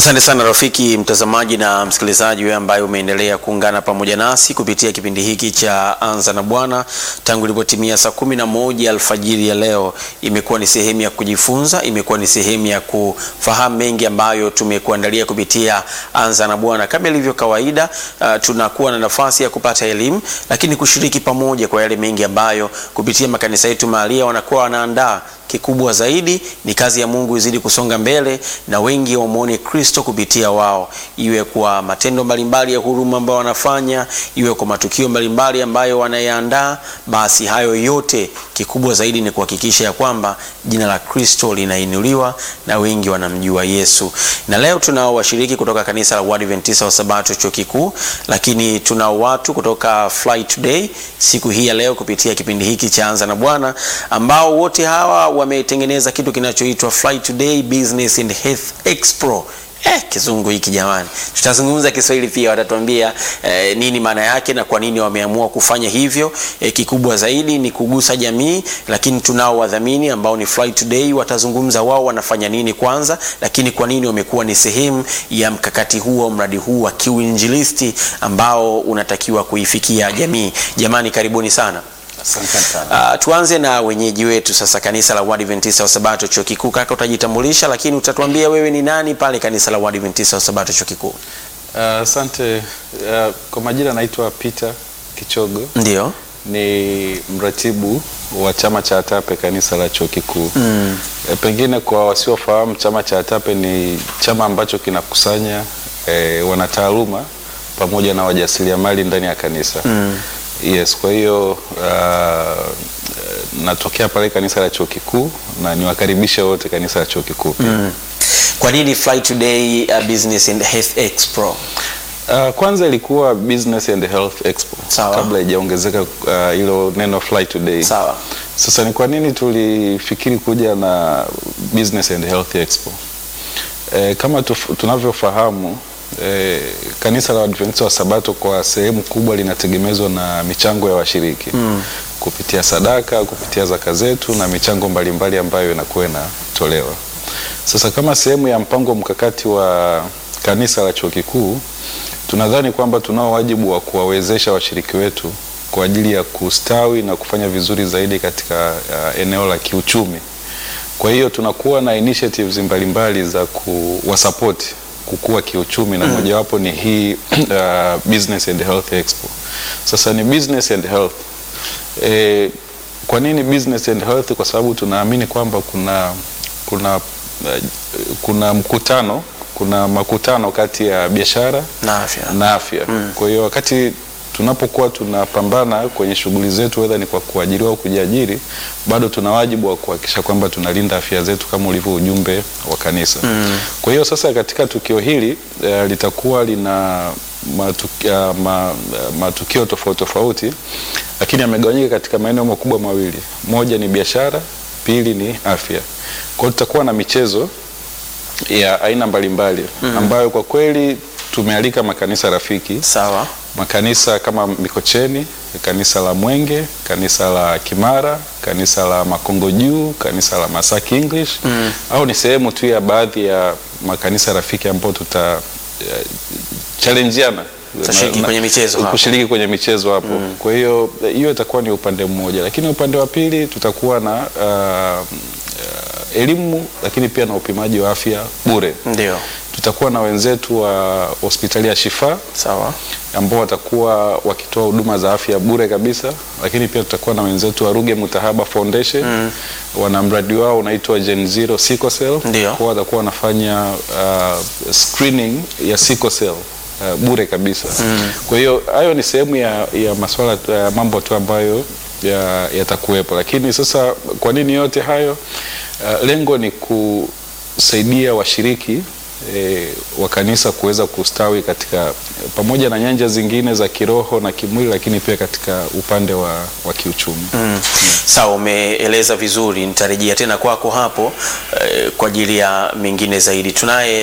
Asante sana rafiki mtazamaji na msikilizaji wewe ambaye umeendelea kuungana pamoja nasi kupitia kipindi hiki cha Anza na Bwana tangu ilipotimia saa kumi na moja alfajiri ya leo. Imekuwa ni sehemu ya kujifunza, imekuwa ni sehemu ya kufahamu mengi ambayo tumekuandalia kupitia Anza na Bwana. Kama ilivyo kawaida, uh, tunakuwa na nafasi ya kupata elimu, lakini kushiriki pamoja kwa yale mengi ambayo kupitia makanisa yetu mahalia wanakuwa wanaandaa kikubwa zaidi ni kazi ya Mungu izidi kusonga mbele na wengi wamwone Kristo kupitia wao, iwe kwa matendo mbalimbali ya huruma ambayo wanafanya, iwe kwa matukio mbalimbali ambayo wanayaandaa. Basi hayo yote, kikubwa zaidi ni kuhakikisha ya kwamba jina la Kristo linainuliwa na wengi wanamjua Yesu. Na leo tunao washiriki kutoka kanisa la Waadventista wa Sabato chuo kikuu, lakini tunao watu kutoka Fly Today siku hii ya leo kupitia kipindi hiki cha Anza na Bwana ambao wote hawa wametengeneza kitu kinachoitwa Fly Today Business and Health Expo. Eh, kizungu hiki jamani, tutazungumza Kiswahili pia, watatuambia eh, nini maana yake na kwa nini wameamua kufanya hivyo. Eh, kikubwa zaidi ni kugusa jamii, lakini tunao wadhamini ambao ni Fly Today, watazungumza wao wanafanya nini kwanza, lakini kwa nini wamekuwa ni sehemu ya mkakati huo, mradi huu wa kiuinjilisti ambao unatakiwa kuifikia jamii. Jamani, karibuni sana. Asante sana. Uh, tuanze na wenyeji wetu sasa, kanisa la Waadventista wa Sabato chuo kikuu. Kaka, utajitambulisha lakini utatuambia wewe ni nani pale kanisa la Waadventista wa Sabato chuo kikuu. Asante. Uh, kwa majina naitwa Peter Kichogo, Ndio. ni mratibu wa chama cha ATAPE kanisa la chuo kikuu. Mm. E, pengine kwa wasiofahamu chama cha ATAPE ni chama ambacho kinakusanya e, wanataaluma pamoja na wajasiriamali ndani ya kanisa. Mm. Yes, kwa hiyo uh, natokea pale kanisa la chuo kikuu na niwakaribishe wote kanisa la chuo kikuu pia. Mm. Kwa nini Fly Today uh, Business and Health Expo? Uh, kwanza ilikuwa Business and Health Expo Sawa. kabla haijaongezeka uh, hilo neno Fly Today. Sawa. Sasa ni kwa nini tulifikiri kuja na Business and Health Expo? E, kama tuf- tunavyofahamu e, kanisa la Waadventista wa Sabato kwa sehemu kubwa linategemezwa na michango ya washiriki mm. kupitia sadaka, kupitia zaka zetu na michango mbalimbali ambayo inakuwa inatolewa. Sasa kama sehemu ya mpango mkakati wa kanisa la chuo kikuu, tunadhani kwamba tunao wajibu wa kuwawezesha washiriki wetu kwa ajili ya kustawi na kufanya vizuri zaidi katika uh, eneo la kiuchumi. Kwa hiyo tunakuwa na initiatives mbalimbali za kuwasapoti kukua kiuchumi na mojawapo ni hii uh, Business and Health Expo. Sasa ni business and health. E, kwa nini business and health? Kwa sababu tunaamini kwamba kuna kuna uh, kuna mkutano kuna makutano kati ya biashara Na afya. na afya. Kwa hiyo wakati tunapokuwa tunapambana kwenye shughuli zetu, wedha ni kwa kuajiriwa au kujiajiri, bado tuna wajibu wa kuhakikisha kwamba tunalinda afya zetu kama ulivyo ujumbe wa kanisa. Kwa hiyo sasa katika tukio hili eh, litakuwa lina matukio, ma, matukio tofauti tofauti, lakini yamegawanyika katika maeneo makubwa mawili. Moja ni biashara, pili ni afya. Kwa hiyo tutakuwa na michezo ya aina mbalimbali ambayo kwa kweli tumealika makanisa rafiki Sawa. makanisa kama Mikocheni, kanisa la Mwenge, kanisa la Kimara, kanisa la Makongo Juu, kanisa la Masaki English au ni sehemu tu ya baadhi ya makanisa rafiki ambao tuta eh, challengeana Tutashiriki Na- na- kwenye michezo hapo. kushiriki kwenye michezo hapo. Kwa hiyo eh, hiyo itakuwa ni upande mmoja, lakini upande wa pili tutakuwa na uh, uh, elimu lakini pia na upimaji wa afya bure. Ndio. Tutakuwa na wenzetu wa hospitali ya Shifa Sawa. ambao watakuwa wakitoa huduma za afya bure kabisa, lakini pia tutakuwa na wenzetu wa Ruge Mutahaba Foundation wana mradi wao unaitwa Gen Zero Sickle Cell. Ndio. Kwa watakuwa wanafanya uh, screening ya sickle cell uh, bure kabisa. Kwa hiyo hayo ni sehemu ya, ya maswala ya mambo tu ambayo ya- yatakuwepo, lakini sasa kwa nini yote hayo? Uh, lengo ni kusaidia washiriki e, wa kanisa kuweza kustawi katika pamoja na nyanja zingine za kiroho na kimwili, lakini pia katika upande wa, wa kiuchumi. Mm. Sawa, umeeleza vizuri. Nitarejea tena kwako hapo eh, kwa ajili ya mengine zaidi. Tunaye